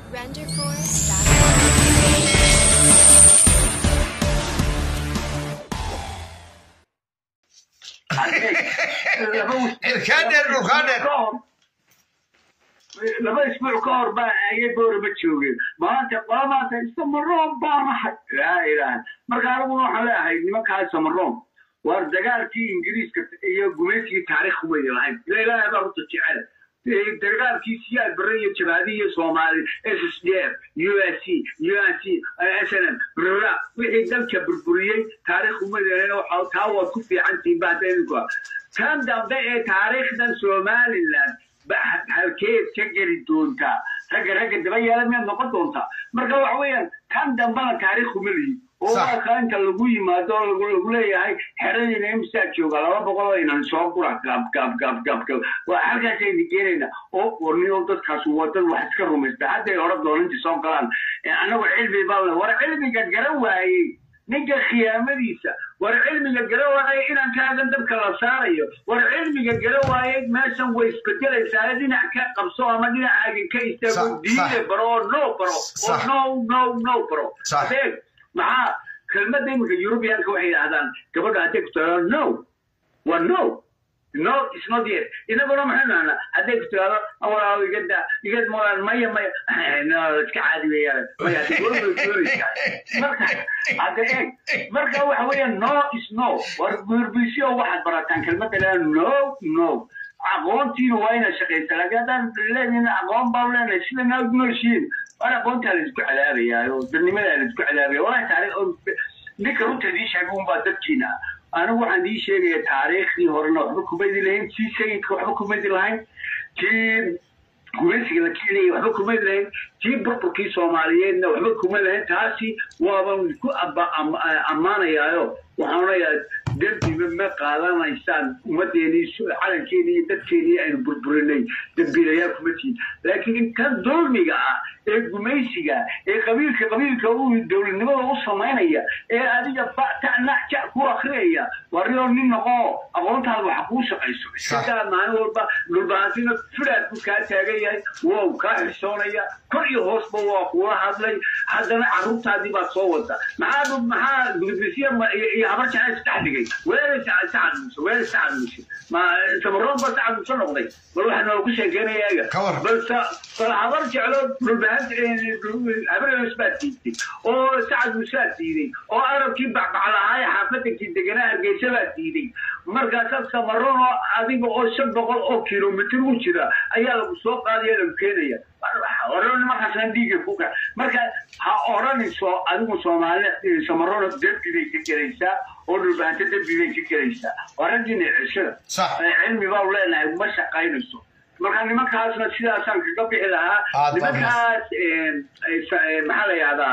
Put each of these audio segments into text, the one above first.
RenderForce.com. Ilkaadeer, dhulkaadeer. laba isbuuc ka hor baa ayay boorama joogeen maanta waa maanta samaroon baa maxay laa ilaaha marka aniguna waxaan leeyahay nimankaa samaroon waar dagaalkii ingiriiska iyo gumaysigii taariikh weyna lahayn ila ilaahay baa horta jecel dagaalkii siyaad bare iyo jabaadi iyo soomaali s s d f u s c u n c s n m brra wixii dalka burburiyey taariikh umadeenana waxa taa waad ku fiicantihiin ba hadda idinku tan dambe ee taariikhdan somaliland halkeed ka geli doontaa ragga ragga daba yeela miyaad noqon doontaa marka waxa weeyaan tan dambana taariikh uma lihi oo Sax. waa ka inta lagu yimaado oo lagu lagu leeyahay xeradiina imsaa jooga laba boqol oo inan soo gura gab gab gab gab gab waa halkaasayna geenayna oo warniyo dadkaas waa dad wax iska rumaysta hadday hore dooninti soo galaan annagu cilmi baa le war cilmiga garan waayey ninka khiyaamadiisa war cilmiga gara waayay inaan kaagan dabka la saarayo war cilmiga gara waayay meeshan way isbedelaysaa dhinac ka qabso ama dhinacaaga ka istaago Sax, diine sax. baro oo no baro oo Sax. no no no baro Sax. adeeg maxaa kelmadda iminka yurubiyaanka waxay yidhahdaan gabadha hadday ku tiraado no waa no no is not yet inaguna maxay nahnaa hadday ku tiraado walaaw igada igad molaan maya maya no iska caadi weeyaan maya hadda goorma doonaysaa marka hadda eeg marka waxa weeyaan no is no war burbisyo waxaad barataan kelmadda lea no no aqoontiina waa inaad shaqaysaa laakiin haddaan leeyihin aqoon baan leenahay sida naag nooshiin war aqoontaa la isku cadaabayaa oo dadnimadaa la isku cadaabaya walahi taariikh ninka runta idii sheegay unbaa dadkiina anigu waxaan idii sheegaya taariikhdii horena waxba kumaydi lahayn tii sayidka waxba kumaydi lahayn tii gumaysiga la keenayay waxba kuma lahayn tii burburkii soomaaliyeedna waxba kuma lahayn taasi waaban ku abba- am- ammaanayaayo waxaan onayaa dembiba ma qaadanaysaan ummadeenii calankeenii iyo dadkeenii aynu burburinay dembiilayaal kuma tihin laakiin kan dulmiga ah ee gumaysiga ee qabiilka qabiilka u dowladnimada u samaynaya ee adiga batac ku akriyaya wariyoo nin noqo aqoontaada waxa kuu shaqayso iskadaa maalin walba dhulbahantina filaad ku kaa taagan yahay wow kaa xishoonaya kor iyo hoosba waa kuula hadlay haddana carruurtaadii baad soo wada maxaa maxaa gudbisiya iyo habar jacayl isdhex dhigay weelay sacad muuse weelay sacad muuse ma samaroon ba sacad muuse noqday bal waxaa noogu sheekeynaya eega Ka war. bal sa- bal habar jeclo dhulbahan habarees baa diiday oo sacad muuse baa diiday oo arabkii bacbaclahaa ee xaafadankii deganaa hargeysa baa diiday markaasaa samaroon oo adiga oo shan boqol oo kilomitir u jira ayaa lagu soo qaadaya lagu keenaya oran markaasna dhiiga ku ka marka ha oranayso adigu soomaali samaroona dembibay ka gelaysaa oo dhulbahanto dembibay ka gelaysaa waa raggiina ceshada Sax. Eh, cilmi baa leenahay ma shaqaynayso marka nimankaasna sidaasaan kaga bixi lahaa Aad baa nimankaas eh, eh, sa- eh, maxaa la yihahdaa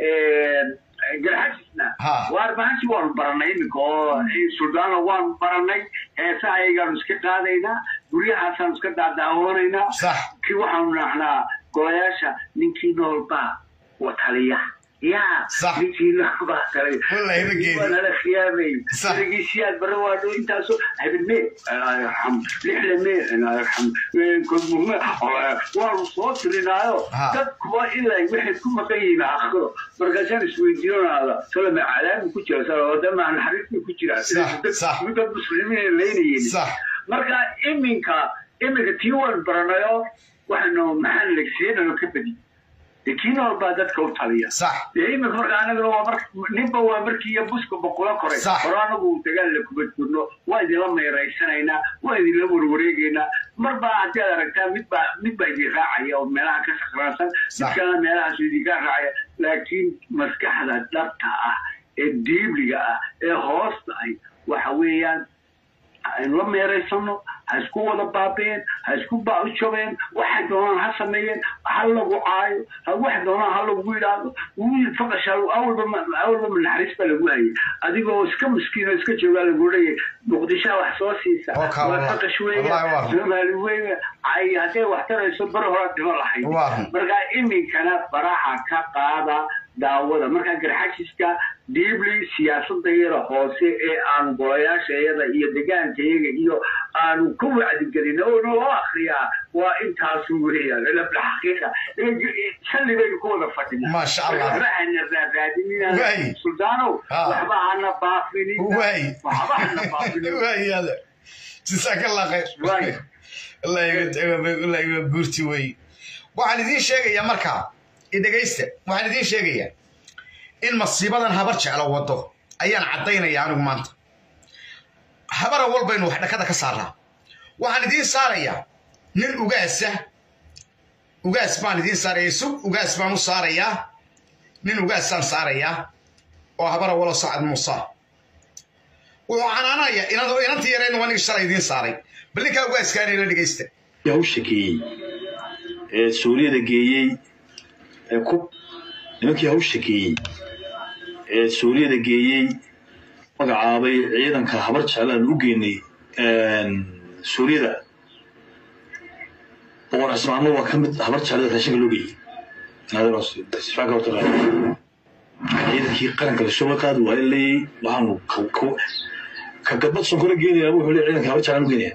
garxajisna Ha. waar bahansi waanu baranay iminka oo suldaana waanu baranay heesaha ayagaanu iska qaadaynaa guryahaasaan iska daadaawanaynaa Sax. kii waxaanu nacnaa golayaasha ninkii nool baa wataliya yaa Sax. ninkii nool baa taliya Wallahi ma geedi. waa nala khiyaamay Sax. dhegeysiyaad bare waa dhow intaasoo habidme alxam lixdame alxam kodmurme waanu soo tirinaayo Ha. dadkuwa ilaa waxay ku maqan yihiin aakhiro markaasaan isweydiinonaada salama calaami ku jira salawada maa naxariis ku jira Sax, sax. dad muslimiin leynayeen Sax. marka iminka iminka tii waan baranayo waxaanu maxaan legsiinano ka badi dee kii nool baa dadka u taliya Sax. dee iminka marka anagana waa mar ninba waa markii iyo buska boqolo koray Sax. hore anagu dagaal la kuma jirno waa idinla meeraysanaynaa waa idinla warwareegaynaa marba haddii aad aragtaa midbaa midbaa idin raacaya oo meelaha ka sakraansan mid Sax. kalena meelahaas idinka raacaya laakiin maskaxda dhabta ah ee diibliga ah ee hoosta ah waxa weeyaan aynu la meeraysano ha isku wada baabeen ha isku baujabeen waxay doonaan ha sameeyeen ha lagu caayo ha wax doonaan ha lagu yidhaahdo wiil faqasha awalba ma- awalba ma naxariis baa lagu hayay adigoo iska miskiin oo iska joogaa lagu leeyahay muqdishaa wax soo siisa Oo kaa waa wallah. faqash Wallahi weeya waa. soomaali weeya ay hadday wax tarayso bar hore dhimo lahayd Waa. marka iminkana faraha ka qaada daawada markaa garxajiska diibli siyaasadayada hoose ee aanu golayaasha iyada iyo degaanka iyaga iyo aanu ka wacdigelin oo noo akriyaa waa intaasu weeyaan xaqiiqa shalli baynu ku wada fadhinaa Masha Allah. waxba hana raaraadinina Waay. suldaanow Ah. waxba hana baafinin Waay. waxba hana baafinin waayada jisaaka allah khayr Waay. allah iga allah iga guurti wey waxaan idiin sheegayaa markaa idhegaysta waxaan idiin sheegayaa in masiibadan habar jeclo wado ayaan caddaynaya anigu maanta habara walbaynu wax dhakada ka saaraa waxaan idiin saarayaa nin ugaasa ugaas baan idiin saaraya sug ugaas baan u saarayaa nin ugaasaan saarayaa oo habara walo sacad muusa wuxuu canaanaya inantii yareen waa nig shalay idiin saaray bal ninkaa ugaaskaana ila dhegaysta hawsha geeyey ee suuriyada geeyey ee ku nimankii hawsha geeyey ee suuriyada geeyey magacaabay ciidanka habar jeclaan u geynay suuriyada boqor cismaano waa ka mid habar jeclada raashinka loo geeyey sifaanka horta qaadi ciidankii qaranka lasoo qaadi waayo leeyey waxaanu ka- ka- ka gabad sonkora geenayaa wuxuu leeyahay ciidanka habar jeclaan u geenaya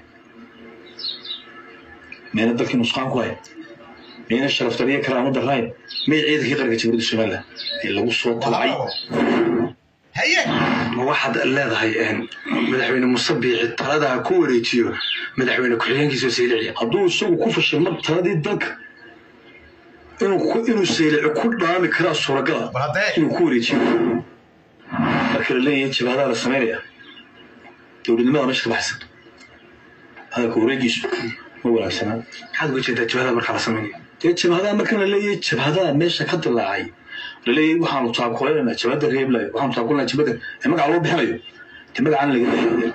miyayna dalkii nusqaan ku hayn miyayna sharaftariyo karaamo darayn miyay ciidankii qaranka jamhuuriyadda somalilan ee lagu soo tabcay haye ma waxaad leedahay een, madaxweyne muuse biixi taladaa ku wareejiyo madaxweyne ku-xigeenkiisa saylici hadduu isagu ku fashilmo taladii dalka inuu ku- inuu saylici ku dhaami karaa suuragala bal haddee inuu ku wareejiyo marka la leeyahay jabhadaa la samaynaya dowladnimada meesha ka baxaysa hadalka wareegiisu ma wanaagsanaa maxaad uga jeedaa jabhada markaa la samaynayo dee jabhadaha marka la leeyahay jabhadaha meesha ka dilaacay la leeyahay waxaanu taabkulaynaynaa jabhada reeblayo waxaanu taabkulaynaynaa jabhada ee magaca loo bixinayo dee magacaan laga leeyahay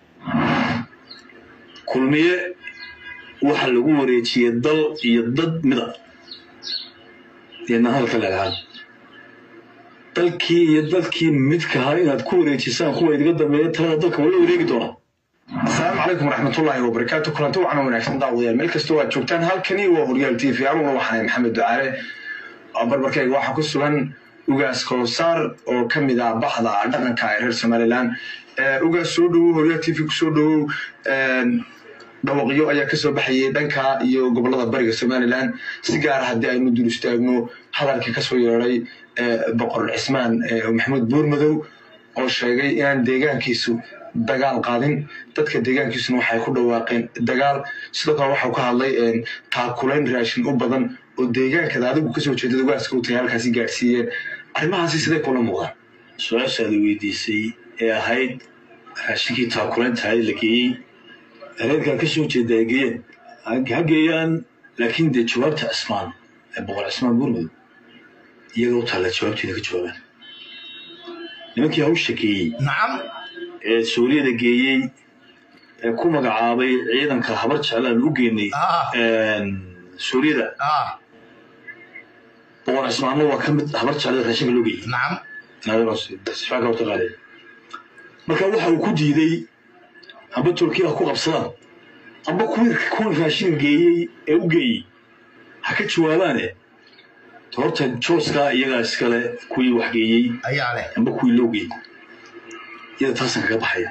kulmiye waxa lagu wareejiyey dal iyo dad mida deedna hadalka leedahay dalkii iyo dadkii midkahaa inaad ku wareejisaan kuwa idiga dambeeya talada dalka waa la wareegi doonaa asalaamu calaykum waraxmatullaahi wabarakaatu kulanti wacan wanaagsan daawadayaal meel kastoo aad joogtaan halkani waa horyaal t v anuguna waxaan maxamed ducaale oo barbarkayga waxaa ku sugan ugaas koosaar oo ka mid ah baxda dhaqanka ee reer somalilan Eh, ugaas soo dhowow horyaal t v kusoo dhowow Een, dhawaqyo ayaa kasoo baxayay dhanka iyo gobolada bariga somalilan si gaara haddii aynu dul istaagno hadalkii kasoo yeeday boqor cismaan eh, maxamuud buurmadow oo sheegay inaan deegaankiisu dagaal qaadin dadka deegaankiisuna waxay ku dhawaaqeen dagaal sidoo kale waxau ka hadlay een, taakulayn raashin u badan oo deegaankada adigu kasoo jeedada ugaaska u tahay halkaasi gaadhsiiyeen arrimahaasi sidee kula muuqdaan su-aashaada weydiisay ee ahayd raashinkii taakulayntahay la geeyey reerkaa ka soo jeeda ay geeyeen ha geeyaan laakiin dee jawaabta cismaan ee boqor cismaan buurmadow iyaga u taalla jawaabteeda ka jawaabaan nimankii hawsha geeyey nacam ee suuriyada geeyey ee ku magacaabay ciidanka habar jeclaan u geynay Ah. suuriyada ah boqor cismaanna waa ka mid habar jeclada raashinka loo geeyey nacam sifaanka horta qaadi marka waxa uu ku diiday amba turkiya ha ku qabsadaan amba kuwii kuwan raashin geeyey ee u geeyey ha ka jawaabaane horta jooskaa iyagaa iskale kuwii wax geeyey ayaa leh amba kuwii loo geeyey iyada taasan kaga baxaya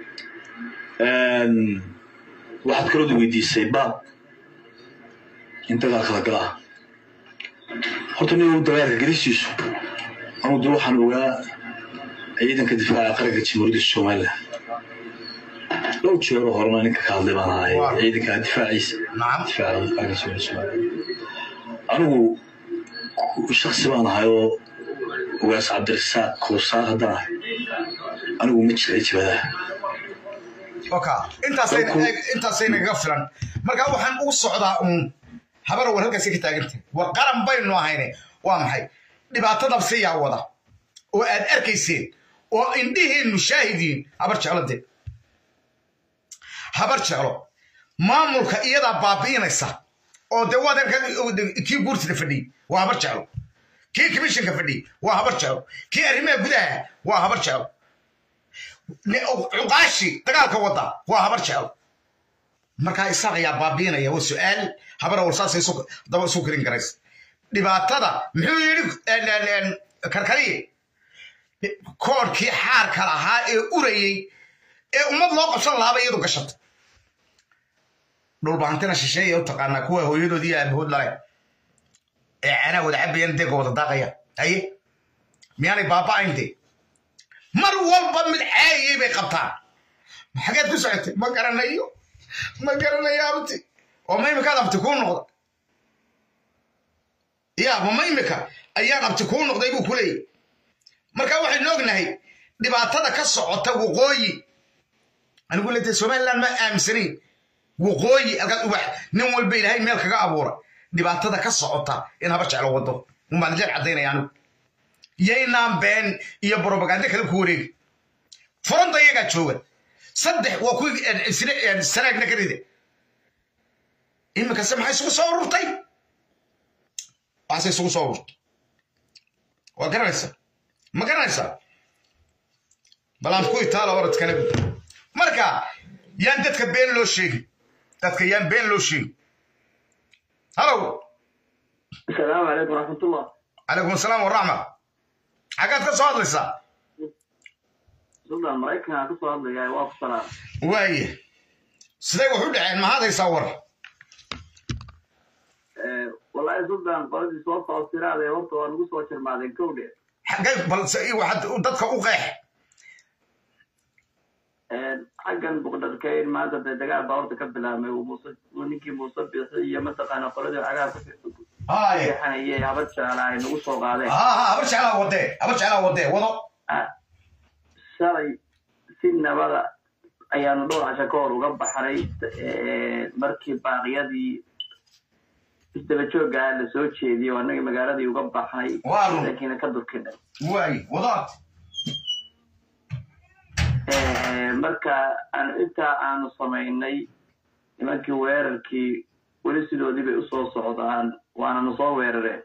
waxaad kalooda weydiisay baab in dagaalka la galaa horta nin dagaalka gelistiisu anugu de waxaan ogaa ciidanka difaaca qaranka jamhuuriyadda somalilan dhowr jeero horena ninka ka hadlay baan ahay Waa. ciidanka difaaciisa nacam difaaca qaranka jamhuuriyadda somalilan anigu shaksi baan ahay oo ugaas cabdirasaaq koosaar haddaan ahay anigu ma jiray jibadaha oka intaasayna Dalku- eeg, intaasayna kaga filan marka waxaan ugu socdaa uun habara war halkaasi ka taagantay war qaran baynu ahayne waa maxay dhibaatada siyaa wada oo aad arkayseen oo indhihiinnu shaahidiin habar jeclade habar jeclo maamulka iyadaa baabi'inaysa oo dee waad arka kii guurtida fadhiyey waa habar jeclo kii commissionka fadhiyey waa habar jeclo kii arrimaha gudaha waa habar jeclo ne- cuqaashi dagaalka wada waa habar jecel markaa isaaq ayaa baabiinaya waa su-aal habara warsaasay daba isu karin karays dhibaatada muxuu yidhi karkariye koodhkii xaarka lahaa ee urayey ee ummad loo qabsan lahaaba iyadu gashatay dhulbaantina shisheeya u taqaanaa kuwa hooyadood iyo aabahood lale ee canaa wada cabayaan deega wada daaqaya haye miyaanay baaba'ayn dee mar walba mid caayiyey bay qabtaan xageed ku socotay ma garanayo ma garanayo abti oo ma imikaad abti kuu noqda ya ma ma imika ayaan abti kuu noqday buu ku leeyahy marka waxaynu ognahay dhibaatada ka socota waqooyi anigu leedahay somaliland ma aaminsanayn waqooyi alkaad ubax nin walba ilaahay meel kaga abuura dhibaatada ka socota in haba jeclo wado umbaan jeer caddaynaya anigu yaynaan been iyo brobaganda kale ku wareegi furanta iyagaa jooga saddex waa kuwii sanaagna ka ride iminkase maxay isugu soo ururtay waxaase isugu soo ururtay waa garanaysaa ma garanaysaa balaan ku itaala orodkana marka yaan dadka been loo sheegin dadka yaan been loo sheegin halow asalaamu calaykum waraxmatullah calaykum asalaam waraxma xaggaad ka soo hadlaysaa suldan maraykanka ka soo hadlaya waa ku salaam waaye siday wax u dhaceen maxaad haysaa war wallaahi suldan qoladii soo soo siraade horta waa nagu soo jirmaadeen kowdhe xaggay balse waxaad dadka u qeex xaggan buqdharkeyn maanta dee dagaal baa horta ka bilaabmay uu muuse uu ninkii muuse bixi iyo mataqaana qoladii cagaar ku haye fiixanayay habad jecla ay nagu soo qaadeen ha ha habar jeclaa wadee habar jeclaa wadee wado shalay si nabada ayaanu dhowr casho ka hor uga baxnay markii baaqyadii isdaba jooggaa la soo jeediyey oo annagii magaaladii uga baxnay Waa run. laakiin ka durkinay waaye wadaad marka aan intaa aanu samaynay nimankii weerarkii weli sidoodii bay usoo socdaan waana nu soo weerareen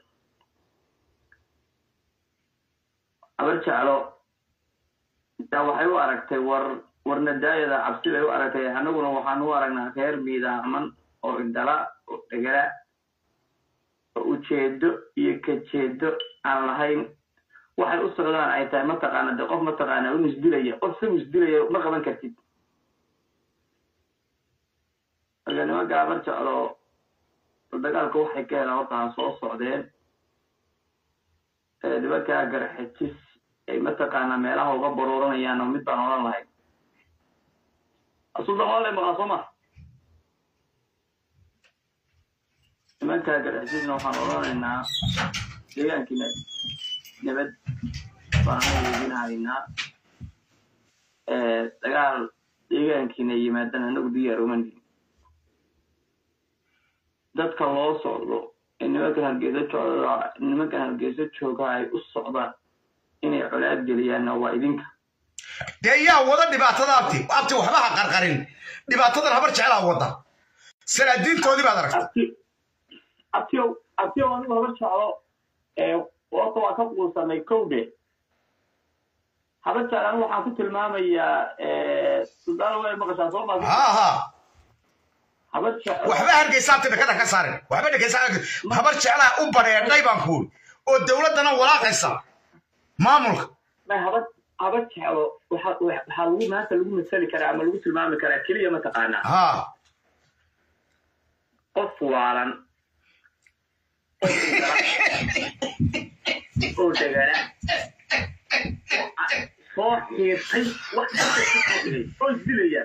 habar jeclo yaa waxay u aragtay war warnadaayada cabsi bay u aragtay annaguna waxaan u aragnaa reer miidaaman oo indhala oo dhegala oo ujeedo iyo kajeedo aan lahayn waxay u socdaan ay tahay mataqaana de qof mataqaana un isdilaya qof isagu isdilaya ma qaban kartid marka nimanka habar jeclo dagaalka waxay ka helaan horta ha soo socdeen nimankaa garxejis ay mataqaana meelaha uga baruuranayaan oo mid baan odhan lahayn suldan waa lay maqaa soo ma nimankaa garxejisna waxaan odhanaynaa deegaankiina nabad baana idin haynaa dagaal deegaankiina yimaadana anagu diyaar uma nihin dadka loo socdo ee nimankan hargeysa jooga nimankan hargeysa jooga ay u socdaan inay colaad geliyaanna waa idinka dee yaa wada dhibaatada abti abti waxba ha qarqarin dhibaatadan habar jeclaa wada salaadiintoodii baad aragtay abti abtiyow abtiyow anigu habar jeclo ee horta waa ka quusanay kowdhe habar jeclo anigu waxaan ku tilmaamayaa suldaana way maqashaa soo maa ha ha habar jeclo waxba hargeysa abti dhakada ka saarin waxba dhakeysa habar jeclaa u badheedhay baan kuuri oo dowladdana walaaqaysa maamulka ma habar habar jeclo waxa waxaa lagu maanta lagu masali karaa ama lagu tilmaami karaa keliya mataqaanaa ha qof waalan oo degana soo xiirtay wax oo isdilaya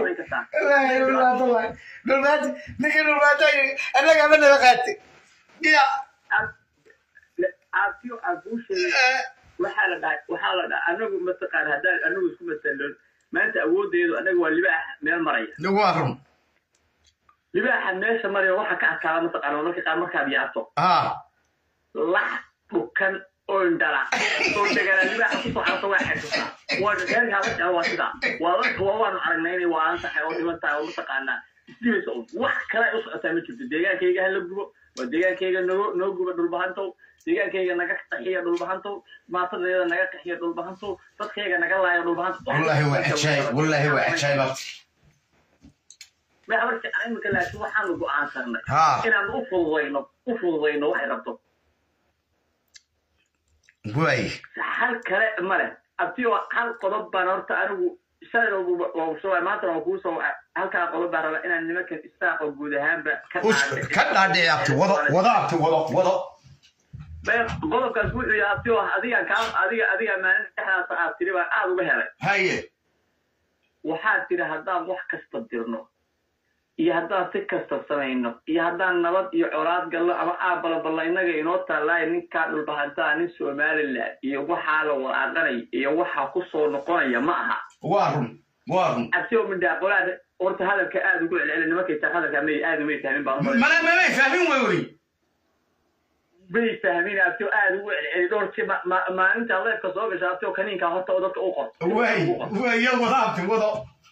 dhulmaati ninka dhulmaata annaga ama nala qaatay ya aabtiyo aabuusheeda waxaa la dhahay waxaa la dhahay anagu mataqaana haddaan anagu isku masalon maanta awoodeedu anaga waa libaax meel maraya waa run libaaxa meesha maraya waxaa ka adkaada mataqaana marka qaar markaad yaabto ha lax dhukan oo indhala oo degana libaaxa kusoo xarta waa xesusaa waa reerka habarjaa waa sidaa waa dadka waa waanu aragnay inay waalan tahay oo dhiman tahay oo mataqaanaa isdibaysa un wax kale ay u socotaa ma jirto deegaankayga hala gubo waa deegaankayga noo noo guba dhulbahantow deegaankayga naga qaxiya dhulbahantow maatadeeda naga qaxiya dhulbahantow dadkayga naga laayo dhulbahantow wallahi waa cajaayib wallahi waa cajaayib abti ma habarjaa imika laakiin waxaanu go'aansanay ha inaanu u fududayno u fududayno waxay rabto waay hal kale male abtiyo hal qodob baan horta anigu shalay maanta waa kuu soo halkaa qodob baan rabaa inaan nimankan isaaqo guud ahaanba ka Us- ka dhaadhici abti wado wado abti wado wado Bee, qodobkaas wuxuu yahay abtiyo adiga kaa adiga adiga maalin dhexdaas aad tiri baan aad uga helay haye waxaad tiri haddaan wax kasta dirno iyo haddaan si kasta samayno iyo haddaan nabad iyo colaad gallo ama aabalaballa innaga inoo taallaayo ninkaa dhulbahantaa nin somaliland iyo waxaa la walaaqanaya iyo waxaa ku soo noqonaya ma aha waa run waa run abtiyo midhaa qolaad horta hadalka aad ugu celceli nimankay taa hadalka may aad umay fahmin baan umaleyn mana mamay fahmin way weli may fahmin abtiyo aad ugu celceli dhowr si ma- ma- maalinta leefka soo gasha abtiyo kaniinkaa horta oo dadka u qor waay waay ya wado abti wado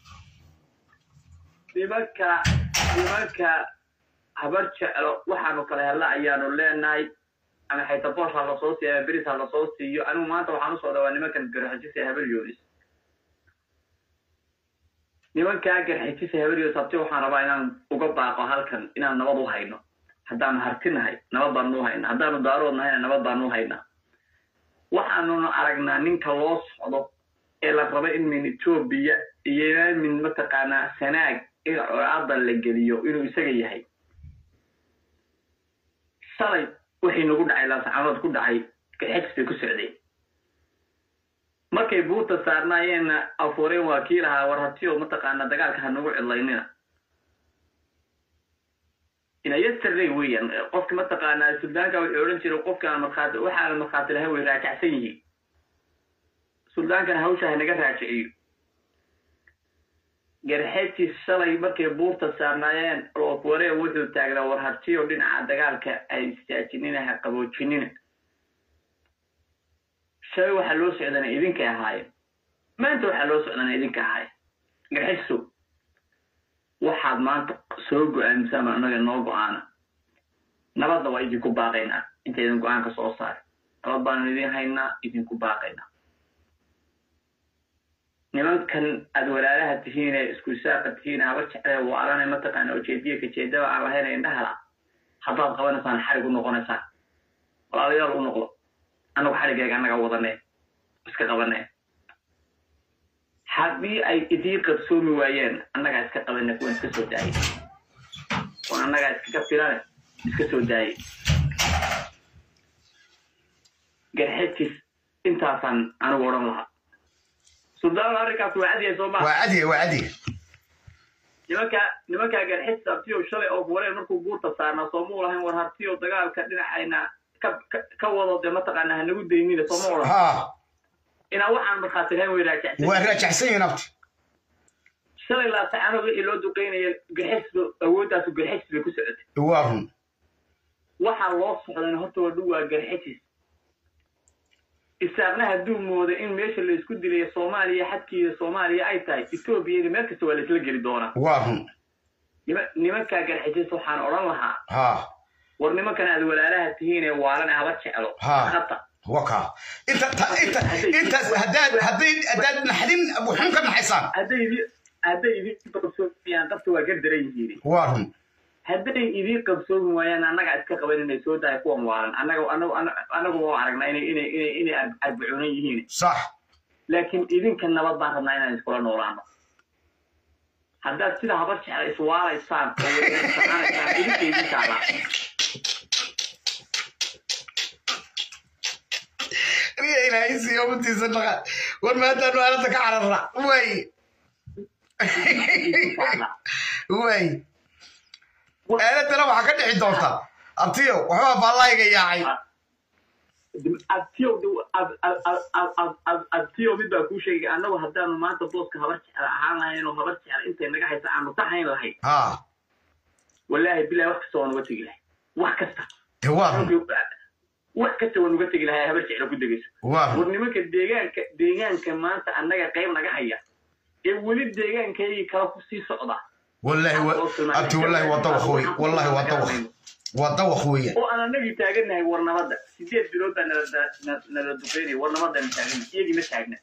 nimanka nimanka habar jeclo waxaanu kala hella ayaanu leenahay ama xayta boosh ha lasoo siiyo ama beris ha lasoo siiyo anigu maanta waxaan usoo dhawaa nimankan garxijisa habar yoonis nimankaa garxijisa habar yoonis habti waxaan rabaa inaan uga baaqo halkan inaan nabad u hayno haddaanu hartinahay nabad baanu u haynaa haddaanu daarood nahayna nabad baanu u haynaa waxaanuna aragnaa ninka loo socdo ee la rabo in min etoobiya iyo min mataqaanaa sanaag in colaada la geliyo inuu isaga yahay shalay wixii nagu dhacay laasacanood ku dhacay gaxegs bay ku socday markay buurta saarnaayeenna afuureen waa kii lahaa war hatiyo mataqaanaa dagaalka ha nagu cidlaynina ina yesterday weeyaan qofki mataqaanaa suldaanka wuxuu odhan jiray qofkaan markhaati waxaana markhaati lahayn way raajacsan yihiin suldaankan hawsha ha naga raajiciyo garxetii shalay markay buurta saarnaayeen loofuwaree wuxuu taagnaa war hartiyo dhinaca dagaalka ay istaajinina ha qaboojinina shalay waxaa loo socdana idinkay ahaayeen maanta waxaa loo socdana idinka ahaayeen garxiso waxaad maanta soo go-aamisaan annaga noo go-aana nabadna waa idinku baaqaynaa intaydan go-aanka soo saaray nabad baanu idin haynaa idinku baaqaynaa nimankan aad walaalaha tihiin ee isku isaaqa tihiin haba jeclee waalana mataqaana ujeediya kajeedaba aan lahayn indhahala haddaad qabanaysaan xarig u noqonaysaan walaalayaal u noqdo annagu xarigayga annaga wadanee iska qabanee haddii ay idii qabsoomi waayeen annagaa iska qabane kuwan iska soo daayay kuwan annagaa iskaga filane iska soo daayay garxejis intaasaan anigu odhan lahaa suldaan arrinkaas waa cadyahay soo maa waa cadiya waa cadiya nimanka nimankaa garxis abtiyo shalay oo buureen markuu buurta saarnaa soomuu lahayn war hartiyo dagaalka dhinacayna ka ka- ka wado dee mataqaana hanagu daynina sooma odhan ha inaa waxaan markhaati lahayn way raajacsan waa raajacsan yihiin abti shalay laasacano wixii loo duqeynaya garxis awoodaasu garxis bay ku socotay waa run waxaa loo socdana horta waa dhow waa garxijis isaaqna hadduu moodo in meesha la isku dilayo soomaaliya xadkiida soomaaliya ay tahay etoobiyada meel kasta waa la isla geli doonaa waa run nima- nimankaa garxijis waxaan odhan lahaa ha war nimankan aad walaalaha tihiin ee waalan haba jeclo Ha. hata waka inta ta- inta intaas haddaad hadday haddaad naxdin wuxun ka naxaysaan hadday idin hadday idin qabsoomiyaan qabta waa ka daran yihiin waa run hadday idin qabsoomi waayaan annagaa iska qaban inay soo dahay kuwan waalan annaga anagu anagu waa aragnaa inay inay inay inay ar- arbacuunan yihiin sax laakiin idinka nabad baan rabnaa inaan iskula noolaano haddaad sida habar jecla iswaalaysaan oo wadansanaysaan idinka idin taalaa riya ilaahay siiyo umatiisa dhaqa war maadaanu aalada ka cararra way idin taalaa way aaladana waxaa ka dhici doonta abtiyo waxbaa baallayga yaacay abtiyo mid baa kuu sheegay annagu haddaanu maanta booska habar jecla ahaan lahayn oo habar jecla intay naga haysa aanu tahayn lahayn ha wallaahi bilahi wax kasta waa nuga tegi lahay wax kasta dee waa run wax kasta waa nuga tegi lahay habar jecla ku degayso waa war run nimanka deegaanka deegaanka maanta annaga qayb naga haya ee weli deegaankaygii kala ku sii socda wallahi wa abti wallahi waa dawaq wey wallahi waa dawaq waa dawaq weeyaan oo aan annagii taagannahay war nabadda sideed bilood baa nala na- nala duqeynaya war nabaddaanu taagana iyagii ma taagna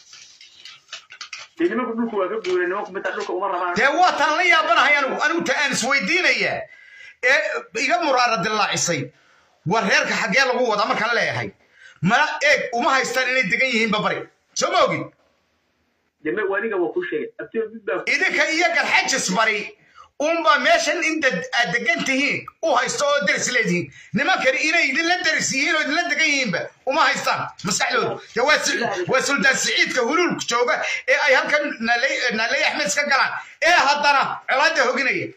dee nimanku dhulku waa ka guuray nimanku mitaa dhulka uma rabaan dee waa taan la yaabanahay anigu anigu ta aan isweydiinaya ee iga muraara dillaacisay war reerka xaggee lagu wadaa markaan leeyahay mana eeg uma haystaan inay degan yihiinba bari soo ma ogid deme waniga waa ku sheegay abtiyo mid baa idinka iyo garxajis bari unba meeshan inta aad degan tihiin u haysto oo deris leedihiin nimankani inay idinla deris yihiin oo idinla degan yihiinba uma haystaan maskaxdoodu de waa si- waa suldaan siciidka huluulka jooga ee ay halkan naaley naaley axmed iska galaan ee haddana colaadda hoginaya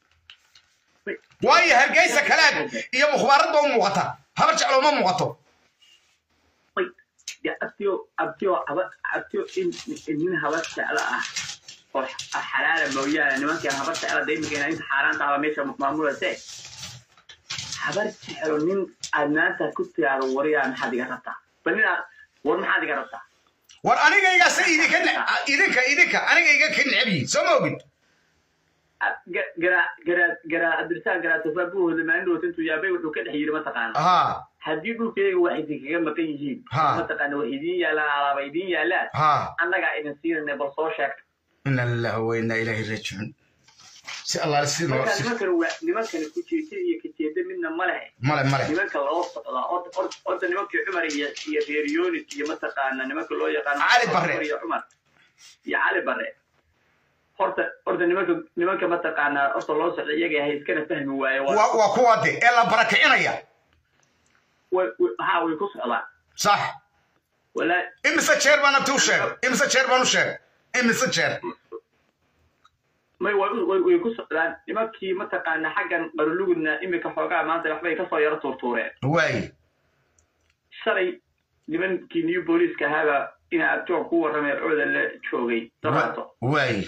waayo hargeysa kalaad iyo mukhbaaradba u muuqata habar jeclo ma muuqato Wait, ya abtiyo abtiyo haba abtiyo in in nin habar jeclo ah oo x- xalaala mooyaane nimankan habar jeclo daymigeena inta xaaraanta haba meesha maamulase habar jeclo nin aad maanta ku tiraado wariyaa maxaad iga rabtaa bal nin aad war maxaad iga rabtaa war anigaygaase idinka ne- idinka idinka anigayga ka necab yihiin soo ma ogid garaa garaa garaa abdirsaan garaatofaa buhooda maalin dhowta intuu yaabay wuxuu ka dhex yiri mataqaana ha haddii dhulkayga wax idinkaga maqan yihiin Ha. mataqaana wax idiin yaalaan alaaba idiin yaalaan ha annagaa idin siinayna bal soo sheegta ina lillahi wa inna ilaahi raajicuun si allaale si loo marka si nimankan waa nimankani kujeeda iyo kajeeda midna ma lehe male male nimanka loo socdaa od- od- odda nimankii cumar iyo iyo reer yonis iyo mataqaana nimanka loo yaqaano Cali Barre. Cumar iyo cumar iyo cali bare horta horta nimanka nimanka mataqaanaa horta loo socda iyaga ahay iskana fahmi waaye waa waa waa kuwa de ee la barakicinaya way way- haa way ku socdaan sax walaa imise jeer baan abti u sheegay imise jeer baan u sheegay imise jeer may way way way ku socdaan nimankii mataqaana xaggan qarulugudna imika xoogaa maanta waxbay kasoo yaro tuurtuureen waaye shalay nimankii new booliiska ahaaba ina abtoon ku warramay cooda la joogay dabaato waaye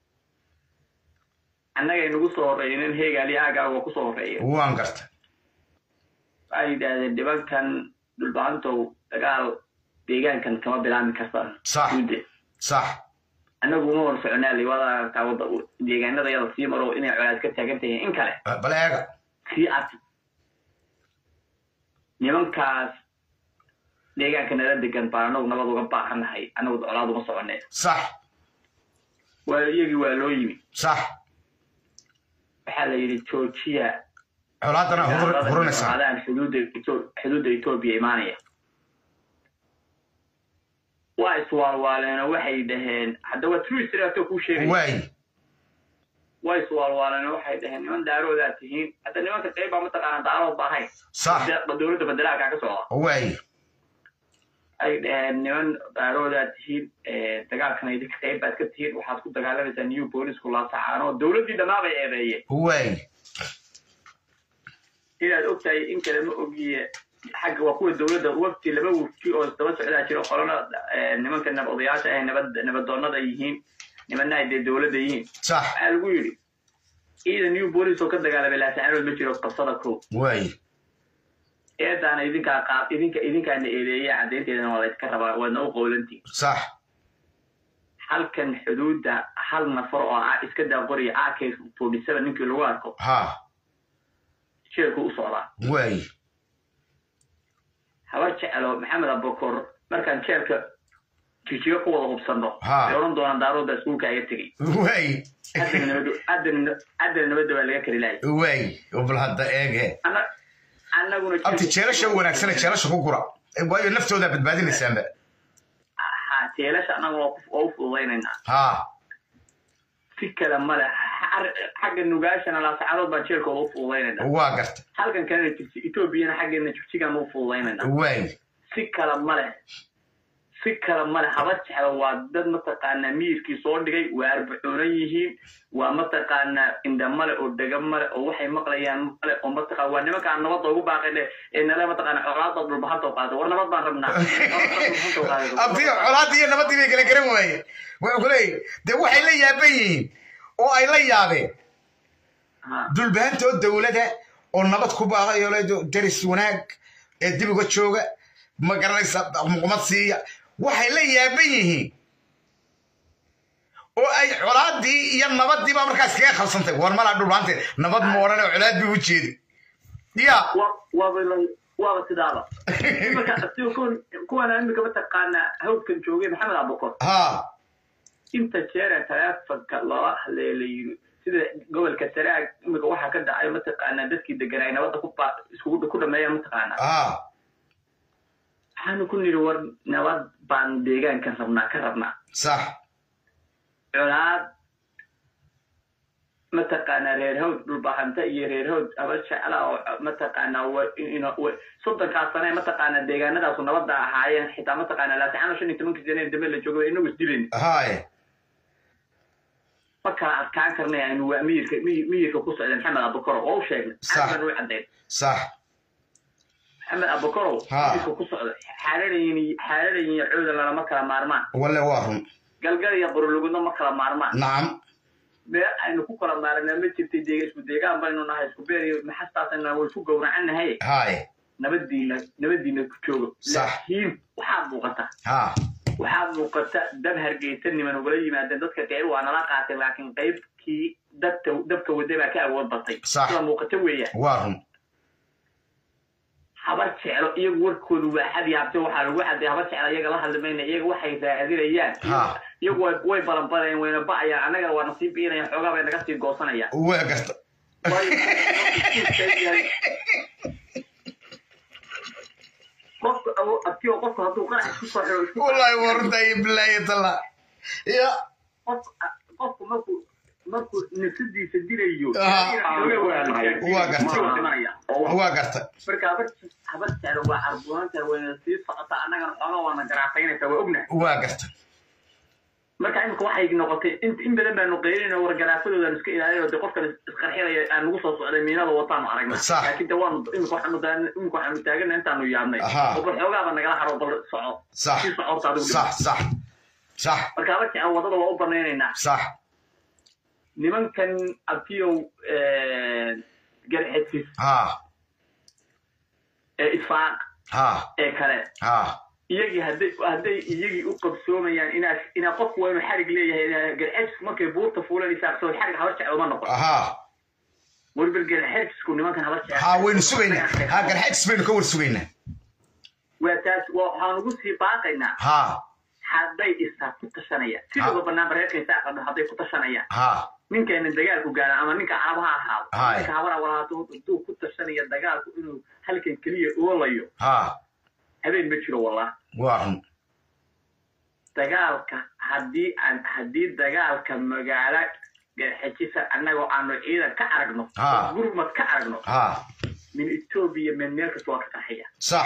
annagay nagu soo horreeyeen heegaali aagaa waa kusoo horreeyeen waan garta waxay yidhaahdeen nimankan dhulbahantow dagaal deegaankan kama bilaami kartaan Sax. Guude. sax annagu uma war soconaali waad aragtaa wadda deegaanada yada sii maro inay colaad ka taagan tahiin in kale bal eega sii arki nimankaas deegaanka nala degan baan anagu nabad uga baahannahay anagu colaad uma soconne sax waa iyagii waa loo yimi sax waxaa la yidhi joojiya colaadana hur- hurinaysaa adaan xuduudda Etho- xuduudda etoobiya imaanaya waa iswaalwaaleenoo waxay dhaheen hadda waa true history kuu sheegay waaye waa iswaalwaaleenoo waxay dhaheen niman daaroodaa tihiin hadda nimanka qayb baa mataqaana daarood ba ahayn sax De- dowladda bedelaaka ka socda waaye ay dhaheen niman daaroodaa tihiin eh, dagaalkana idinka qayb baad ka tihiin waxaad ku dagaalamaysaa new boolisku laasacaanoo dowladdii dhammaa bay eedeeyeen waaye inaad ogtahay in kale ma ogiye xagga waa kuwa dowladda wafti laba wafti oo isdaba socdaa jiro qolona eh, nimanka nab odayaasha ah nabad nabadoonnada yihiin nimanna ay dee dowladda yihiin sax waxaa lagu yidhi ciidan new bolis oo ka dagaalamay laasacaanood ma jiro qabsada kow waaye eedaana idinkaa qaab idinka idinkaana eedeeya caddaynteedana waa laydka rabaa waadna u qowlantiin sax halkan xuduudda hal nafar oo ah iska daa qoriya ak forty seven ninkii lagu arko ha jeelku u socdaa waaye habar jecelo maxamed abakor markaan jeelka jijiga ku wada hubsanno Ha. ay odhan doonaan daarooda iskuulka aga tegey waaye haddana nabad haddana haddana nabadda waa laga kari lahay waaye bal hadda eege Anna- annaguna abti jeelasha wanaagsane jeelasha ku gura waayo naftoodaa badbaadinaysaanba ha jeelasha annaga waa ku- waa u fududaynaynaa ha si kale male Xar- xagga nugaashana laasacadood baan jeelkooda u fududaynaynaa waa garta halkan kalena jigsi etoobiyana xaggeena jigjigaan u fududaynaynaa waaye si kale male si kale male haba jeclo waa dad mataqaanaa miyirkii soo dhigay waa arbacuunan yihiin waa mataqaanaa indha male oo dhega male oo waxay maqlayaan male oo mataqa waa nimankaan nabadda ugu baaqayne ee nale mataqaana colaada dhulbahanta u qaada war nabad baan rabnaa abti colaadii iyo nabadii bay kala garan waaye wuxuu ku leeyahy dee waxay la yaaban yihiin oo ay la yaabeen Ha. dulbaantoo dowlada oo nabad ku baaqayo le daris wanaag ee dib uga jooga ma garanaysa muqmad siiya waxay la yaaban yihiin oo ay colaadii iyo nabadii baa markaas kaga qabsantay war malaa dhulbaante nabad ma odhan oo colaad bay u jeedi ya Wa- waaba la- waaba sidaaba iminka asiga kuwan kuwana imika mataqaanaa hawdkan joogay maxamed abukor ha inta jeer ee taleefonka loola hadlaya la yiri sida gobolka saraag imika waxaa ka dhacay mataqaanaa dadkii deganaa nabadda ku baa- iskugu ku dhameeyaan mataqaanaa ha waxaanu ku nidhi war nabad baan deegaankan rabnaa ka rabnaa sax colaad mataqaanaa reer hawd dhulbahanta iyo reer hawd aba jecla oo mataqaanaa wa- ino- wa- soddonkaas sane mataqaanaa deegaanadaasu nabadda ahaayeen xitaa mataqaanaa laasixaano shan iyo tobankii sane ee dambe la joogo inagu isdilayn haye ma kala adkaan karnay aynu waa miyirka miyi- miyirka ku socda maxamed abukaro oo u sheegnay Sax. xasan u caddayn sax maxamed abukaro Ha. miyirka ku socda xaaladayin xaaladayin iyo cooda lalama kala maarmaan walle waa run galgal iyo qorolugudna ma kala maarmaan nacam meel aynu ku kala maarnaa ma jirtay deega isku deegaan baynu nahay isku beer iyo maxastaasna way ku gowracannahay haye nabadiina nabadiina ku joogo Sax. laakiin waxaad muuqata ha waxaad muuqata dab hargeysa niman ugala yimaadeen dadka qayb waa nala qaatay laakiin qaybkii dabta dabka wada baa ka awood batay Sax. sida muuqata weeyaan waa run habar jeclo iyagu warkoodu waa xadi habte waxaa lagu xaday habar jeclo iyaga la hadli mayna iyaga waxay raadinayaan Ha. iyagu way- way balanbalayaan wayna ba'ayaan annagana waa nasiib biinayaan xoogaa bay naga sii goosanayaan waa garta qofka awo- abtiyo qofka hadduu qarax isku soo xiro isku wallahi waa runta iyo bilaahi talla ya qof qofku markuu markuu nafsadiisa dilayo Ah. Waa gartay. dhimanaya waa garta marka habar habar jeclo waa carbuunanta wayna sii socotaa annagana xoogaa waana garaafaynaysaa waa ognahay waa garta marka imika waxay noqotay in in badan baanu qeynayna war garaafadoodan iska ilaalinayo de qofkan isqarxinaya aan nagu soo socday miinada wataanu aragnay Sax. laakiin de waanu imika waxaanu daa- imika waxaanu taagana intaanu yaabnay Aha. oo bal xoogaaba nagala haro bal soco sax sii socorta adigu sax sax sax marka habar jeclo wadada waa u banaynaynaa sax nimankan abtiyow garxedsis ha ee isfaaq ha ee kale ha iyagii hadday hadday iyagii u qabsoomayaan inaa inaa qofku waa inuu xarig leeyahay inaa garxejisku markay buurta fuulanaysaa soo xarig habar jeclo ma noqon ha weliba garxejisku nimankan habar jeclo ha waynu sugaynaa ha garxajis baynu ka war sugaynaa waa taas waa waxaan ugu sii baaqaynaa ha hadday isaa ku tashanayaan sidooda banaan bareerka isaa qadho hadday ku tashanayaan ha ninkayna dagaalku gaara ama ninka caraba ha ahaado Haye. ninka habara walaado hadduu ku tashanaya dagaalku inuu halkan keliya oolayo ha habeen ma jiro wallah waa run dagaalka haddii aan haddii dagaalka magaalo garxejisa annagoo aanu ciidan ka aragno Ha. oo gurmad ka aragno ha min etoobiya meel meel kasta waa ka qarxiya sax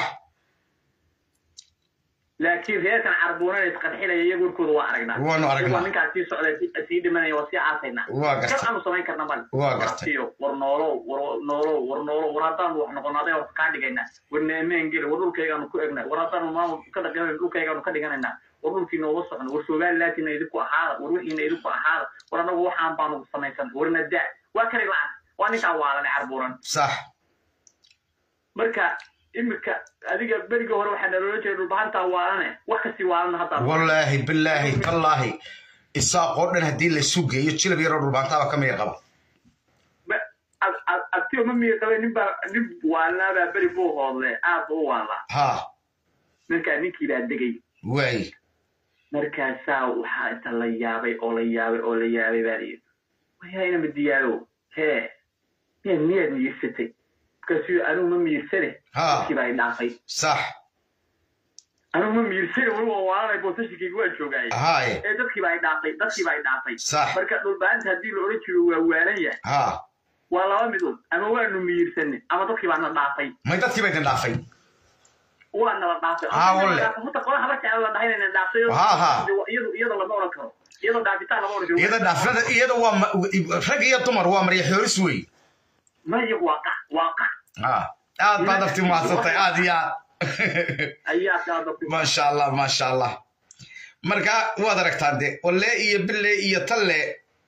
laakiin reerkan carbuunana isqarxinaya iyaga warkooda waa aragnaa Waanu aragnaa. Iyagoo ninkaas sii socday si- sii dhimanaya waa sii aasaynaa Waa gartay. kar aanu samayn karna male Waa gartay. Wartiyo, war noolow war noolow war noolow war haddaanu wax noqono aday wax kaa dhigaynaa war neemeen geli war dhulkaygaanu ku egnay war haddaanu maamul ka dhaqanayno dhulkaygaanu ka dhiganaynaa war dhulkii nooga socno war somalilantina idinku ahaada war wixiina idinku ahaada war annagu waxaan baanu samaysan war nadaa waa kani lacag waa ninkaa waalanay carbuuran sax marka imika adiga beriga hore waxaa naloola jiray dhulbahantaa waalane wax kasii waalana haddaa wallaahi bilaahi tallaahi isaaqoo dhan haddii laysu geeyo jilab yaroo dhulbaantaaba ka miyar qaba Ma- ad- ad- adtiyo ma miya qabay nin baa nin waalnaabaa beri buu hoodle aad buu u waalaa ha markaa ninkii baa degay waay markaasaa waxaa inta la yaabay oo la yaabay oo la yaabay baa layidhi wayaa ma diyaaro hee miyaad miyaad miyirsatay markaasuu anugu ma miyirsane Ha. dadkii baa i dhaafay sax anugu ma miyirsane weli waa waalanay boosashinkayga waa joogaaye haye ee dadkii baa i dhaafay dadkii baa i dhaafay Sax. marka dhulbaanta haddii la odhan jiro waa waalan yahay ha waa laba midood ama waanu miyirsanay ama dadkii baa na dhaafay may dadkii bay idin dhaafay waa nala dhaafay Ah, walle. horta qola haba jecel la dhahay inayna dhaafay Ha, ha. iyadu iyada lama odhan karo iyadoo dhaafitaan lama odhan karo iyada dhaafnada iyada waa ma- rag iyo dumar waa marya xooris wey maya waa qac waa qac ha aad baad afti maadsantay aad iyo aad ayaa saada ku maasha allah maasha allah marka waad aragtaan de walle iyo bille iyo talle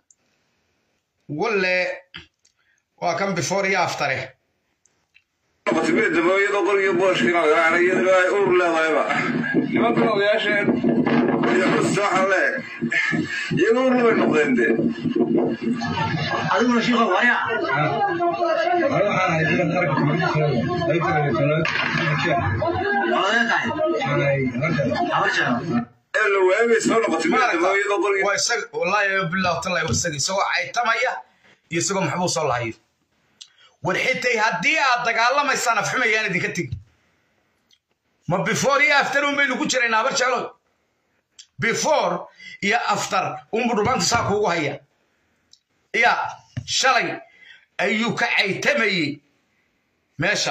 walle waa kan before iyo aftare qatibada mooyada qoriga booshkina lagaana iyadana ay uur leedahayba nimankan odayaasheen iyo xus waxa le iyaga uur labay noqdeen de adiguna shiiqa waya odaga tahay habar jeclo ee la waagay soo noqotay bada mooyada qoriga waa isaga wallaahi billahi tallahi waa isaga isagoo caytamaya iyo isagoo maxbuu soo lahayo war xitay haddii aad dagaalamaysaan afxumayaan idinka tegi ma before iyo after un baynu ku jiraynaa habar jeclo before iyo after unbu dhulmaanta saa kuugu haya ya shalay ayuu ka caytamayey meesha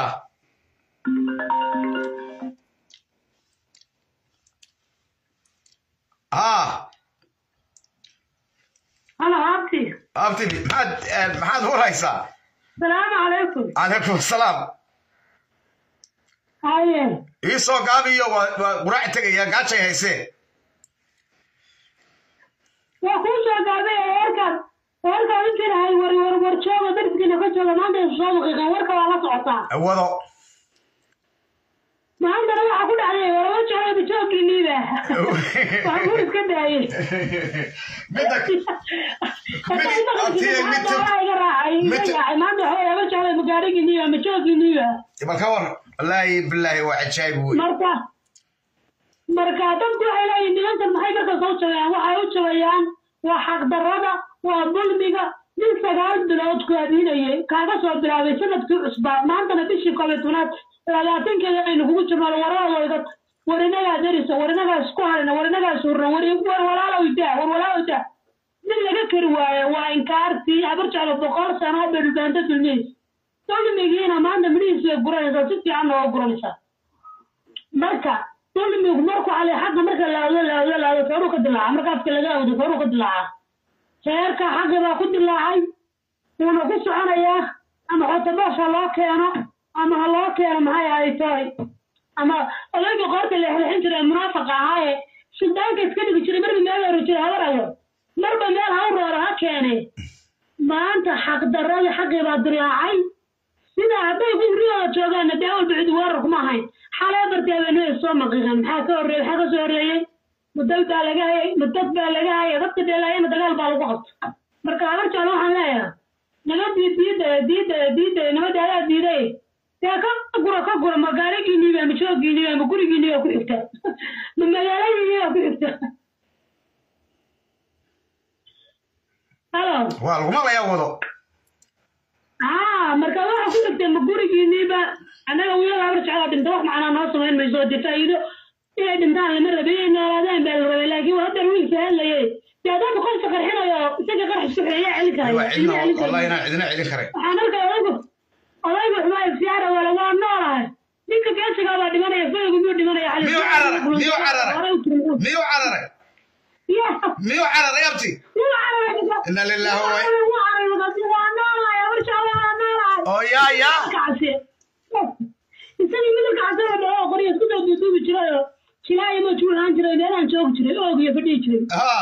haa هلا عبتي abti maxaad maxaad huraysaa السلام عليكم calaykum asalaam هاي ii soo gaabiyo waa waa quraac tegaya gaajay haysee وكل شيء قاعد يركب يركب يمكن هاي ور ور ور شو بدرس كنا كشوا ما عندنا شو دقيقة وركب على صعطة wado ما عندنا ما أقول عليه ور ور شو بتشوف كنيبة وأقول كده هاي midda ما عنده حول ور شو مقاري كنيبة مشوف كنيبة bal ka war wallaahi bilaahi waa cajaayib wey marka marka dadku waxay leeyihin nimankan maxay marka soo jabeeyaan waxay u jabeeyaan waa xaqdarrada waa dulmiga nin sagaal bilood ku abiinayay kaaga soo bilaabay sanadkii cusbaa maantana bishii koobiy tobnaad labaatankeeda aynu kugu jirno waradooda war inagaa darisa war inagaa isku harina war inagaa suurna war war walaalow daa war walaalow daa nin laga kari waayo waa inkaartii habar jeclo boqol sano oo bedhubaanta dulmihiis dulmigiina maanta midhihiis way guranaysaa si fiicanna waa guranaysaa marka dulmigu markuu ale xagga marka laado laado laado feeruu ka dilaaca marka afka laga awdo feeruu ka dilaaca feerka xagga baa ku dilaacay wuuna ku soconayaa ama xotoboos ha loo keeno ama ha loo keeno maxay ahay toy ama odayga qoorta leexleexin jiray munaafaqa ahaaye suldaanka iska dhigi jiray marba meel horo jira habarayo marba meel ha u rooro ha keene maanta xaqdarradii xaqii baa dilaacay sida hadday gurigooda joogaanna dee walba cid weerar kuma ahayn xalee bartee bay noo soo maqiiqan maxaa ka horreeyey maxaa ka soo horreeyey mudad baa laga hayay mudad baa laga hayay dadka dheelaayana dagaal baa lagu qabta marka habar jeclo waxaan leeyahay nabadii diida diida diida nabadii adaa diiday dee ka gura ka gura ma gaarigiiniiba ma joogiiniiba ma gurigiiniiba ku xigta ma magaaladiiniiba ku xigta halo waa lagu maqlayaa wado aa marka waxa ku dhigtay ma gurigiiniiba annaga wiilal habar jeclaa dhinta wax macnaa noo samayn mayso dee faa'iido inay dhintaan lama rabin inay noolaadeen baa la rabay laakiin waa hadda wiilka hadlayay dee haddaad qofka qarxinayo isaga qarx isku xeeya celin karaya waa cidna wallahi inaan cidina celin karay waxaan arkay odaygu odaygu xumaa iftiyaara wala waa noolahay ninka geesigaa baa dhimanaya faygu miyuu dhimanaya cali Miyuu cararay? Miyuu cararay? miyuu cararay ya miyuu cararay abti wuu cararay Inna lillahi wa- wuu cararay waa noolahay habar jeclaa waa noolahay oo yaa yaa kacse isagii midabka casaba dhao qoriya isku soo duuduubi jirayo jilaayo ma juulaan jiray meelaan joogi jiray oog iyo fadhihi jiray haa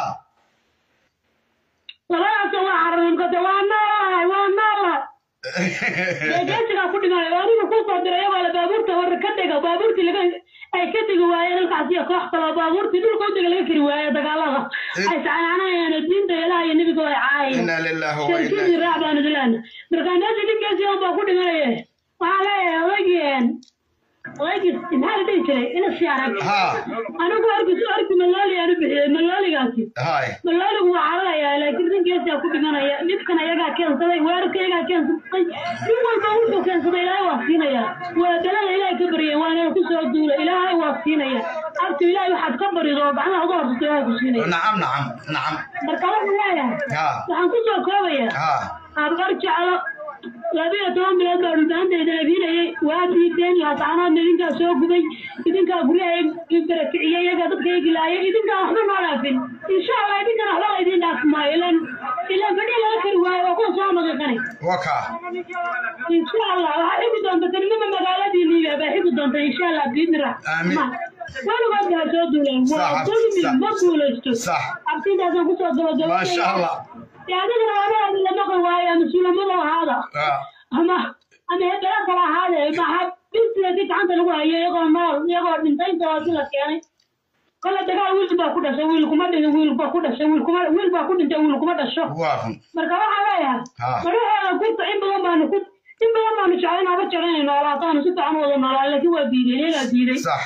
labadaasoo waa cararay markaase waa noolahay waa noolahay geesigaa ku dhimay anigu ku soo diray iyagoo la baabuurta hore ka dega baabuurtii laga ay ka degi waayeen halkaasiyo koox kaloo baabuurtii dhulka u dega laga kari waaye dagaalada ay sacananayeen diinta ilaah iyo nebiga ay caayeen inna lillahi wa inna shirkadii raac baan idilana markaa meesha dhibkeesii un baa ku dhimanaye waxaa leeyahay odaygii odaygii maxaa la dhihi jiray ina siyaarag haa anigu arkisu arki malooli aan u bixiyey malooligaasi haay malooligu waa cararayaa laakiin ninkeesaa ku dhimanaya dhibkan ayagaa keensaday weerarka ayagaa keensaday nin walba wuxuu keensaday ilaahay waa siinaya waa dalada ilaahay ka baryay waana ku soo duula ilaahay waa siinaya abtu ilaahay waxaad ka barido oo gacmaha uga horsato ilaahay ku siinaya nacam nacam nacam marka waxaan leeyahay haa waxaan ku soo koobayaa haa abar jeclo labiyo toban bilood baa dhulbaanteeda abinayay waa diideen laascanoodna idinkaa soo gubay idinkaa guryaha barakiciyey iyagaa dadka egilaaya idinkaa waxba noo dhaafin insha allah idinkana waxba la idin dhaafi maayo ilan ilan fadhi laga kari waayo waa kuwa soo maqiiqanay waka insha allah waxaa xigi doonta kelmada magaaladii liibiya baa xigi doonta insha allah biidni Aamin. weligood baa soo duuleen waa Sax, dulmi sax. ma guulaysto sax abtidaasaan kusoo gabagabay maasha allah adigana wadaadi la maqan waayo ama sulamada ahaada haa ama ama hebela kala ahaadee maxaa bilsigeedii gacanta lagu hayo iyagoo nool iyagoo dhintay intaasi la keenay kole dagaal wiil baa ku dhashay wiil kuma dhin wiil baa ku dhashay wiil kuma wiil baa ku dhintay wiil kuma dhasho waa run marka waxaa leeyahay Ha. madaxeeda kurta in badan baanu ku in badan baanu jeclayn aba jeclayn inay noolaataanu si fiican u wada noolaan laakiin waa diideen iyagaa diiday sax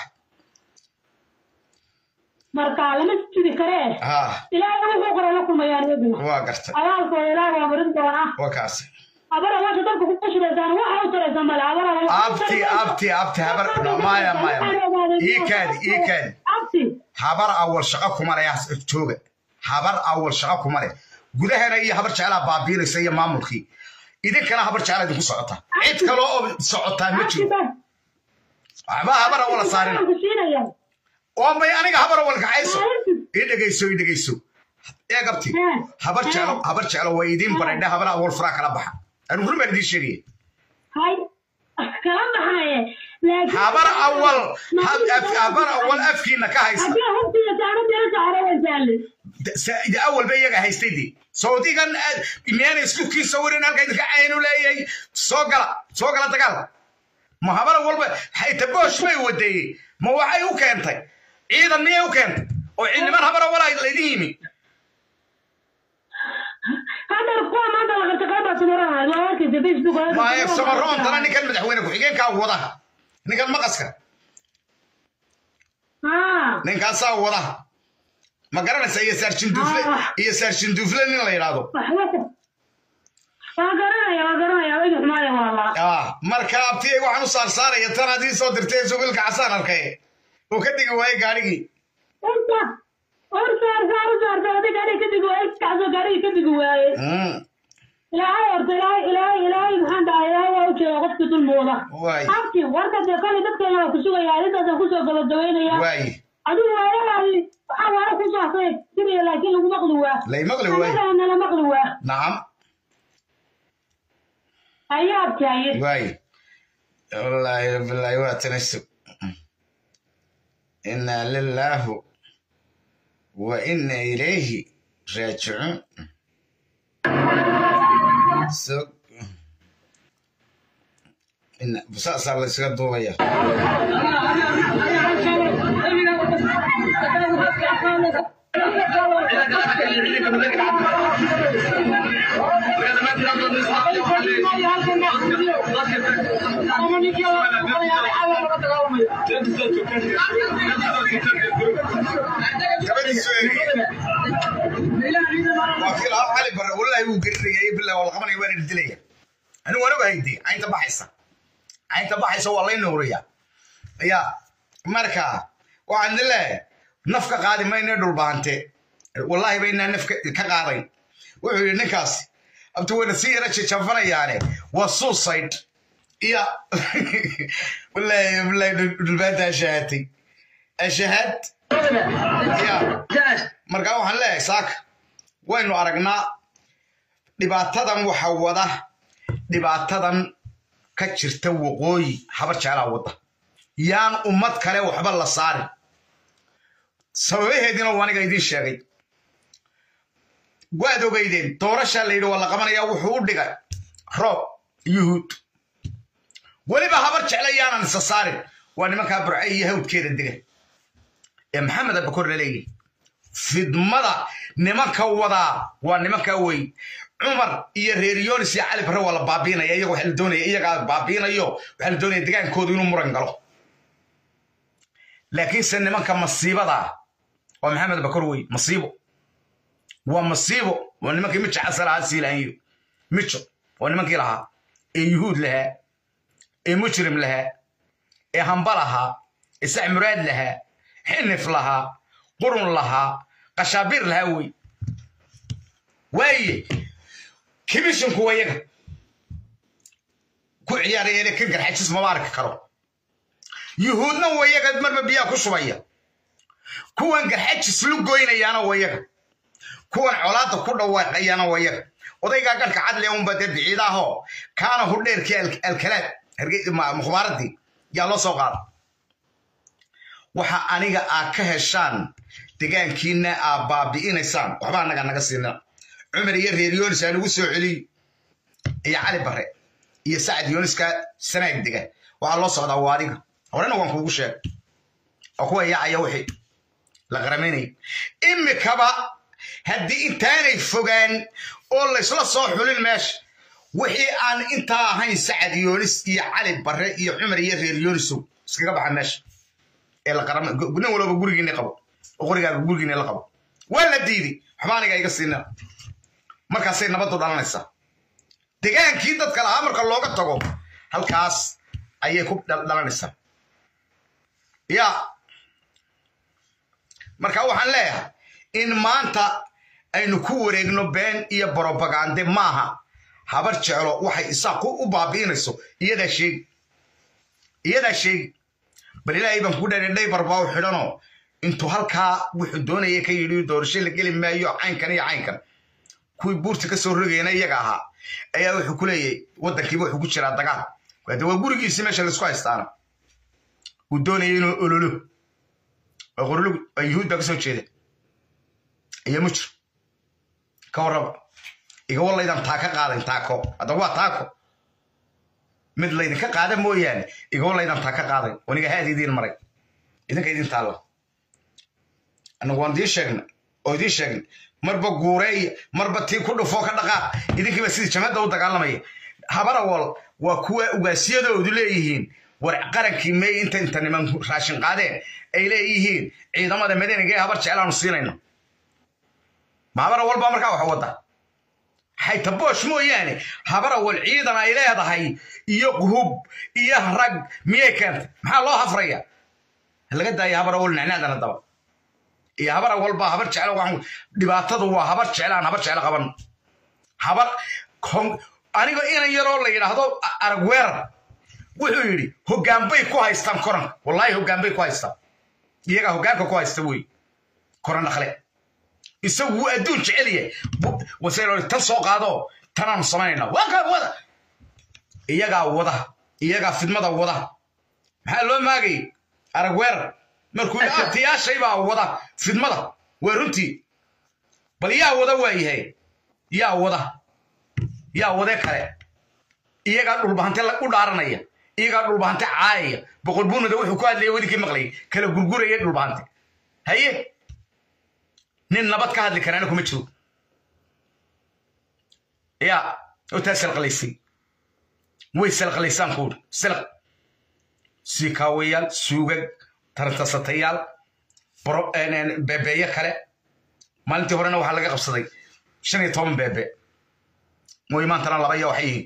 marka lama jiri karee haa ilaahay wuxuu qoray la kulmayaan iyaguna waa gartay abaalkooda ilaahay waa marin doonaa waa kaasi abara waasha dalka ku shiraysaan waxa u taraysa male abara abti abti abti habar maya maya ii kaadi ii kaadi abti habar awal shaqo kuma leh jooga habar awal shaqo kuma leh gudahana iyo habar jeclaa baabiinaysa iyo maamulkii idinkana habar jeclaa idinku socota cid kale oo socotaa ma jiro waxba habar awala saarina oo may aniga habar awal kacayso ii dhegayso ii dhegayso ee gabti habar jeclo habar jeclo way idiin baradha habar awal furaa kala baxa anu hur baan idiin sheegaya hay kala baxaye habar awal habar awal afkiina ka haysa haddii hubtiya saanadii saaraysaale de awal ba iyaga haystay dee saudigan miyaana isku kii sawirin halka idinka caynu leeyahay soo gala soo gala dagaal ma habar walba xaytaboosh bay wadeeyey ma waxay u keentay ciidan miyay u keentay oo ciidniman habar awal laydin yimi hadda kuwa maanta la qabta qayb baad samaronayd waa arkaysa facebook maaye samaroontana ninkan madaxweyne ku-xigeenkaa wadaha ninkan maqaska ninkaasaa wadaha ma garanaysa iyo saarshinduufle iyo saarshinduufle nin la yidhaahdo waa garanaya waa garanaya wayga xumaaya waa laa ah marka abtiyay waxaan u saarsaaraya tan haddii soo dirtay subilka casaan arkay uu ka digi waayey gaadhigii urta ur saar saar u saarta adi gaadhiga ka digi waaye kacso gaadhiga ka digi waaye ilaahay horta ilaahay ilaahay ilaahay maxaan dhahay ilaahay waa u jeeda qofki dulmooda waay abti warka dee kale dadkeena waa ku sugaya arrintaasaan kusoo gabagabaynaya waay adigu waayadaadi waxaa waara ku saasay siriya laakiin lagu maqli waa lay maqli waay anagana nala maqli waa nacam ayaa abtaaye waay wallaahi bilaahi waa tanasub inaa lilaahu wa ina ilayhi raajicuun so ina saasaa la ysaga duubaya gabadhiisu eegaya waa kii lahaa cali bare wallaahi wuu gerinaya billah waa la qabanaya waana dilaya anigu anagu hayde caynta baxaysa caynta baxaysa waa lay nuuriya ya marka waxaan idin leeyahay naf ka qaadi mayne dhulbaante wallaahi baynaa naf ka qaadayn wuxuu yidhi ninkaasi abti wayna si yara jajafanayaane waa suicide iya wallaahi wallaahi dhulbaanta ashahatay ashahad ya markaa waxaan leeyahay saaka waynu aragnaa dhibaatadan waxa wada dhibaatadan ka jirta waqooyi habar jeclaa wadda yaan ummad kale waxba la saarin sababaheediina waa aniga idiin sheegay waad ogeydeen doorashaa la yidhi waa la qabanayaa wuxuu u dhigay roob yuhuud weliba habar jecla yaanan isa saarin waa nimankaa burce iyo hawdkeeda dega ee maxamed abakor laleeyahy fidmada nimanka wadaa waa nimanka wey cumar iyo reer yonis iyo cali barre waa la baabiinaya iyaga waxaa la doonaya iyagaa baabiinayo waxaa la doonaya degaankoodu inuu muran galo laakiinse nimanka masiibada waa maxamed bakor wey masiibo waa masiibo waa nimankii mijo casal ahaa siilaanyo mijo waa nimankii lahaa ee yuhuud lahaa ee mujrim lahaa ee hamba lahaa ee sac muraad lahaa xinif lahaa qurun lahaa qashaabiir lahaa wey waaye kibishinku waa yaga ku ciyaarayeen kan garxajis mama arki karo yuhuudna waa yaga marba biyaa ku shubaya kuwan garxajis lu goynayaana waa yaga kuwan colaadda ku dhawaaqayaana waa yaga odaygaa garhka cadle unba dee biciidaahoo kaana hurdheerkii alkalaad mukhbaaradii yaa loo soo qaada waxa aniga aad ka heshaan degaankiina aad baabi'inaysaan waxba annaga naga siina cumar iyo reer yonis aa nagu soo celiy iyo cali bare iyo sacad yoniska sanaag dega waxaa loo socdaa waa adiga horena waan kuugu sheeg oo kuwa yaacaya wixii la qaramaynaya imikaba haddii intaanay fogaan oo laysla soo xulin meesha wixii aan intaa ahayn sacad yonis iyo cali bare iyo cumar iyo reer yonisow iskaga baxa meesha ee la qarama nin walba gurigiina qabo oo qorigaaga gurigiina la qabo waa la diiday waxba aniga iga siina markaasay nabaddu dhalanaysaa degaankii dadka lahaa marka looga tago halkaas ayay ku dhalanaysaa ya marka waxaan leeyahay in maanta aynu ku wareegno been iyo brobagande maaha habar jeclo waxay isaaq u baabi'inayso iyadaa sheegi iyadaa sheegi bal ilaahay baan ku dheeray dhaybar baa u xidhanoo intuu halkaa wuxuu doonaya ka yidhi doorasho la geli maayo caynkan iyo caynkan kuwii buurta ka soo rogayna iyaga ahaa ayaa wuxuu ku leeyahay waddankiiba wuxuu ku jiraa dagaal hade waa gurigiisi meesha laisku haystaana uu doonaya inuu ololo oo qorlug oo yuhuud baa ka soo jeeda iyo mujir ka warraba iga wallaydan taa ka qaadayn taako hadda waa taako mid laydinka qaada mooyaane iga wallaydan taa ka qaadayn waniga haad idiin maray idinka idin taalla annagu waan idiin sheegnay oo idiin sheegnay marba guureeya marba tii ku dhufoo ka dhaqaaq idinkiiba sidii jamhadda u dagaalamaya habarawal waa kuwa ugaasiyadoodu leeyihiin war qarankii meey inta inta niman raashin qaadeen ay leeyihiin ciidamada madaniga ee habar jeclaanu siinayno ma habarawal baa markaa wax wadda xayta boosh mooyaane habarawal ciidan ay leedahay iyo hub iyo rag miyay keentay maxaa loo hafraya laga daaya habarawal nicnaadan haddaba iyo habar walba habar jecla waxaan dhibaatadu waa habar jeclaan habar jecla qaban habar aniga inan yaroo la yidhaahdo arag weerar wuxuu yidhi hoggaan bay ku haystaan koranka wallaahi hoggaan bay ku haystaan iyagaa hoggaanka ku haysta wey koran dhaqle isagu wuu adduun jecel yahay wasayl tan soo qaado tanaanu samaynaynaa waa wada iyagaa wada iyagaa fidmada wada maxaa loo maagayay arag weerar markuu abtiyaashay baa wada fidmada waa runtii bal yaa wada waa yahay yaa wada yaa wade kale iyagaa dhulbahante u dhaaranaya iyagaa dhulbahante caayaya boqol buunada wuxuu ku hadlaya welinkii maqlayay kala gurguraya dhulbahante haye nin nabad ka hadli karaana kuma jiro yaa otaa salqalaysay way salqalaysaan kuuri salq siikaawayaal suugag tarantasatayaal beebeeye kale maalintii horena waxaa laga qabsaday shan iyo toban beebe mooy maantana laba iyo waxay yihiin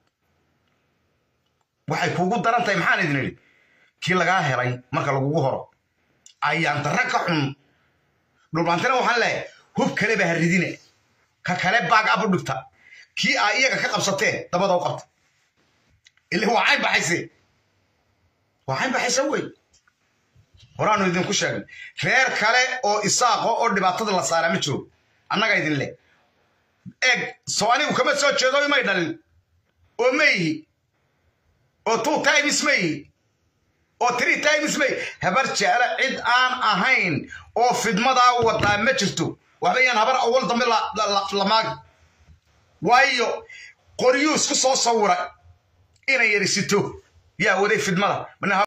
waxay kuugu daran tahay maxaan idin idhi kii lagaa helay marka lagugu horo ayaan darra ka xun dhulbaantana waxaan leeyahay hub kale baa haridine ka kale baag abu dhigta kii aa iyaga ka qabsateen dabada u qabta ile waa cayn baxayse waa cayn baxaysa wey horaanu idinku sheegnay reer kale oo isaaqo oo dhibaatada la saaraa ma jiro annaga idin leh eeg soo anigu kama soo jeedo imay dhalin oo ma yihi oo two times ma yihi oo three times ma yihi habar jecla cid aan ahayn oo fidmadaa wadaa ma jirto waxba yaan habar awal dambe la maagi waayo qoryuu isku soo sawiray inay yarisito yaa waday fidmada